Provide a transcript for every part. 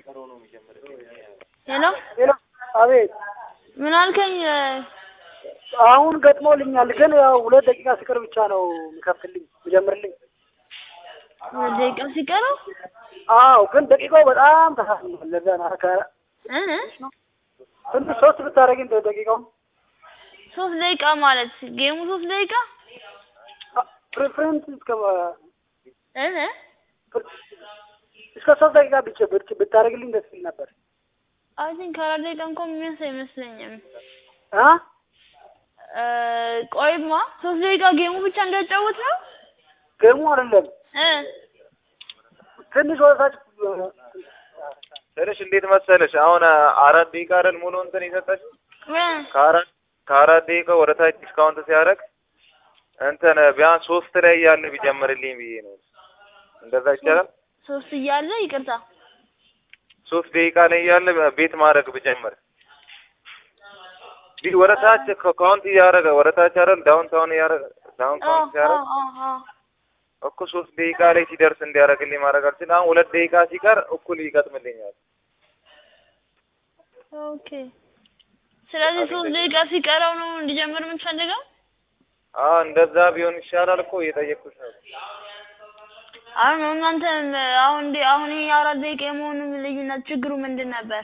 ሄሎ ሄሎ፣ አቤት። ምን አልከኝ? አሁን ገጥሞልኛል፣ ግን ያው ሁለት ደቂቃ ሲቀር ብቻ ነው የሚከፍትልኝ የሚጀምርልኝ። ሁለት ደቂቃ ሲቀረው አዎ፣ ግን ደቂቃው በጣም ተሳስኗል። ለዛ ነው አካ እ ትንሽ ሶስት ብታደርጊኝ ደቂቃው ሶስት ደቂቃ ማለት ጌሙ ሶስት ደቂቃ ፕሪፍረንስ እስከ እ እስከ ሶስት ደቂቃ ብቻ ብቻ ብታደርግልኝ ደስ ይል ነበር። አይ ቲንክ አራት ደቂቃ እንኳን የሚያንስ አይመስለኝም። አ እ ቆይማ ሶስት ደቂቃ ጌሙ ብቻ እንዳጫወት ነው ገሙ አይደለም እ ትንሽ ወደታች ትንሽ እንዴት መሰለሽ አሁን አራት ደቂቃ አይደል ሙሉ እንትን የሰጠች እ ከአራት ከአራት ደቂቃ ወደ ታች ዲስካውንት ሲያደርግ እንትን ቢያንስ ሶስት ላይ ያለ ቢጀምርልኝ ብዬ ነው። እንደዛ ይቻላል። ሶስት እያለ ይቅርታ ሶስት ደቂቃ ላይ ያለ ቤት ማድረግ ብጀምር ቢ ወደ ታች ካውንት እያደረገ ወደ ታች አይደል ዳውን ታውን እያደረገ ዳውን አዎ ካውንት ሲያደርግ አዎ አዎ እኮ ሶስት ደቂቃ ላይ ሲደርስ እንዲያደርግልኝ ማድረግ አልችልም። አሁን ሁለት ደቂቃ ሲቀር እኩል ይገጥምልኛል። ኦኬ ስለዚህ ሶስት ደቂቃ ሲቀረው ነው እንዲጀምር የምትፈልገው? አዎ እንደዛ ቢሆን ይሻላል እኮ እየጠየቅኩሽ ነው። አሁን እናንተ አሁን እንደ አሁን ይሄ አራት ደቂቃ የመሆኑ ልዩነት ችግሩ ምንድን ነበር?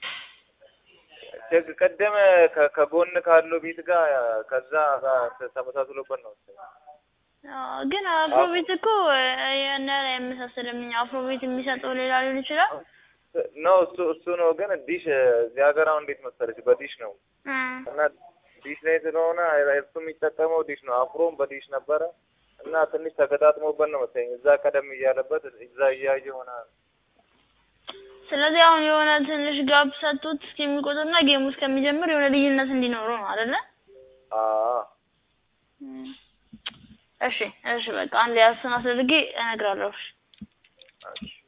ችግ ቀደም ከ- ከጎን ካለው ቤት ጋር ከዛ ጋር ተመሳስሎበት ነው። አዎ፣ ግን አፍሮቤት እኮ ያን ያህል አይመሳሰልም። እኛ አፍሮቤት የሚሰጠው ሌላ ሊሆን ይችላል። ነው እሱ እሱ ነው። ግን ዲሽ እዚህ ሀገር አሁን እንዴት መሰለሽ በዲሽ ነው እ እና ዲሽ ላይ ስለሆነ እሱ የሚጠቀመው ዲሽ ነው። አፍሮም በዲሽ ነበረ እና ትንሽ ተገጣጥሞበት ነው መሰለኝ እዛ ቀደም እያለበት እዛ እያየ ሆነ ስለዚህ አሁን የሆነ ትንሽ ጋፕ ሰጡት እስከሚቆጥርና ጌሙ እስከሚጀምር የሆነ ልዩነት እንዲኖረው ነው አይደለ? አዎ እም። እሺ እሺ በቃ አንድ ያሱን አስደርጌ እነግራለሁ። እሺ። እሺ